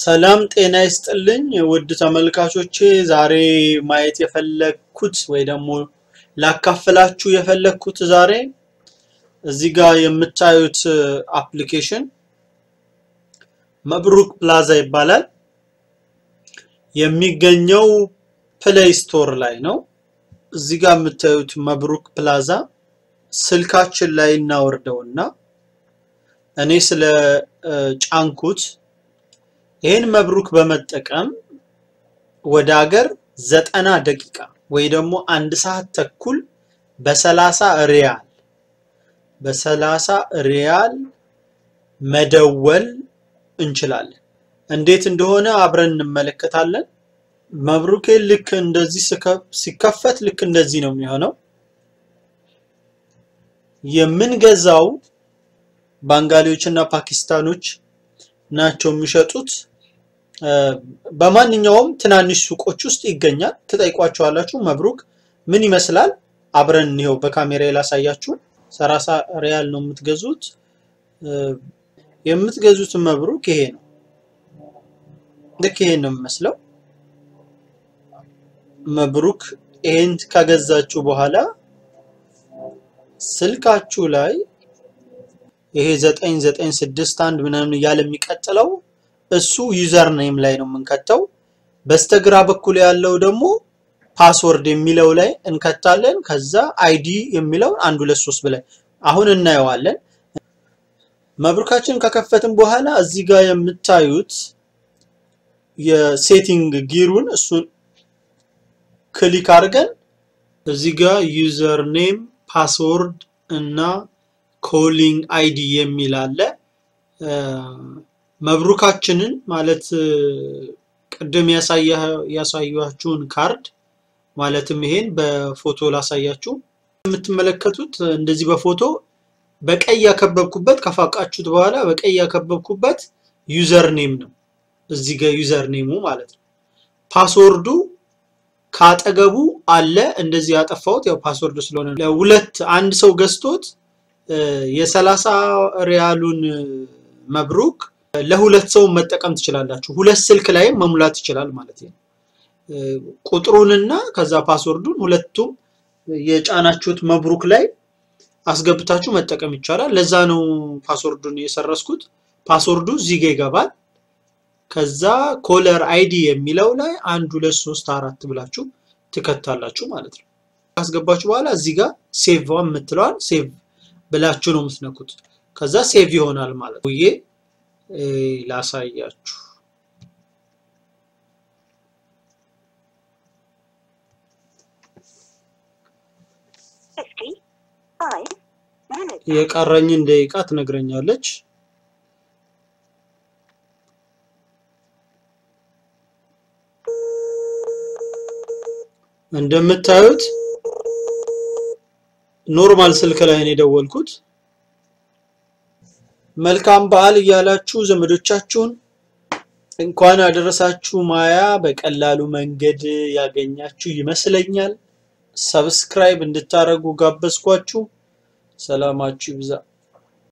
ሰላም ጤና ይስጥልኝ ውድ ተመልካቾቼ፣ ዛሬ ማየት የፈለግኩት ወይ ደግሞ ላካፍላችሁ የፈለግኩት ዛሬ እዚህ ጋር የምታዩት አፕሊኬሽን መብሩክ ፕላዛ ይባላል። የሚገኘው ፕሌይ ስቶር ላይ ነው። እዚህ ጋር የምታዩት መብሩክ ፕላዛ ስልካችን ላይ እናወርደውና እኔ ስለ ጫንኩት ይህን መብሩክ በመጠቀም ወደ ሀገር ዘጠና ደቂቃ ወይ ደግሞ አንድ ሰዓት ተኩል በሰላሳ ሪያል በሰላሳ ሪያል መደወል እንችላለን። እንዴት እንደሆነ አብረን እንመለከታለን። መብሩኬ ልክ እንደዚህ ሲከፈት ልክ እንደዚህ ነው የሚሆነው። የምንገዛው ባንጋሊዎች እና ፓኪስታኖች ናቸው የሚሸጡት። በማንኛውም ትናንሽ ሱቆች ውስጥ ይገኛል። ትጠይቋቸዋላችሁ። መብሩክ ምን ይመስላል? አብረን እንየው። በካሜራ ላሳያችሁ። ሰላሳ ሪያል ነው የምትገዙት። የምትገዙት መብሩክ ይሄ ነው። ልክ ይሄን ነው የሚመስለው። መብሩክ ይሄን ከገዛችሁ በኋላ ስልካችሁ ላይ ይሄ 9961 ምናምን እያለ የሚቀጥለው እሱ ዩዘር ኔም ላይ ነው የምንከተው። በስተግራ በኩል ያለው ደግሞ ፓስወርድ የሚለው ላይ እንከታለን። ከዛ አይዲ የሚለው አንድ ሁለት ሶስት ብለን አሁን እናየዋለን። መብሩካችን ከከፈትን በኋላ እዚህ ጋር የምታዩት የሴቲንግ ጊሩን እሱን ክሊክ አድርገን እዚህ ጋር ዩዘር ኔም ፓስወርድ እና ኮሊንግ አይዲ የሚል አለ። መብሩካችንን ማለት ቅድም ያሳያችሁን ካርድ ማለትም ይሄን በፎቶ ላሳያችሁ። የምትመለከቱት እንደዚህ በፎቶ በቀይ ያከበብኩበት ከፋቃችሁት በኋላ በቀይ ያከበብኩበት ዩዘር ኔም ነው። እዚህ ጋር ዩዘር ኔሙ ማለት ነው። ፓስወርዱ ካጠገቡ አለ። እንደዚህ ያጠፋሁት ያው ፓስወርዱ ስለሆነ ለሁለት አንድ ሰው ገዝቶት የሰላሳ ሪያሉን መብሩክ ለሁለት ሰው መጠቀም ትችላላችሁ። ሁለት ስልክ ላይም መሙላት ይችላል ማለት ነው። ቁጥሩንና ከዛ ፓስወርዱን ሁለቱም የጫናችሁት መብሩክ ላይ አስገብታችሁ መጠቀም ይቻላል። ለዛ ነው ፓስወርዱን የሰረስኩት። ፓስወርዱ እዚህ ጋ ይገባል። ከዛ ኮለር አይዲ የሚለው ላይ አንድ ሁለት ሶስት አራት ብላችሁ ትከታላችሁ ማለት ነው። ካስገባችሁ በኋላ እዚህ ጋር ሴቭ የምትለዋል ሴቭ ብላችሁ ነው የምትነኩት። ከዛ ሴቭ ይሆናል ማለት ነው። ይሄ ላሳያችሁ። የቀረኝን ደቂቃ ትነግረኛለች። እንደምታዩት ኖርማል ስልክ ላይ ነው የደወልኩት። መልካም በዓል እያላችሁ ዘመዶቻችሁን እንኳን አደረሳችሁ ማያ በቀላሉ መንገድ ያገኛችሁ ይመስለኛል። ሰብስክራይብ እንድታደርጉ ጋበዝኳችሁ። ሰላማችሁ ይብዛ።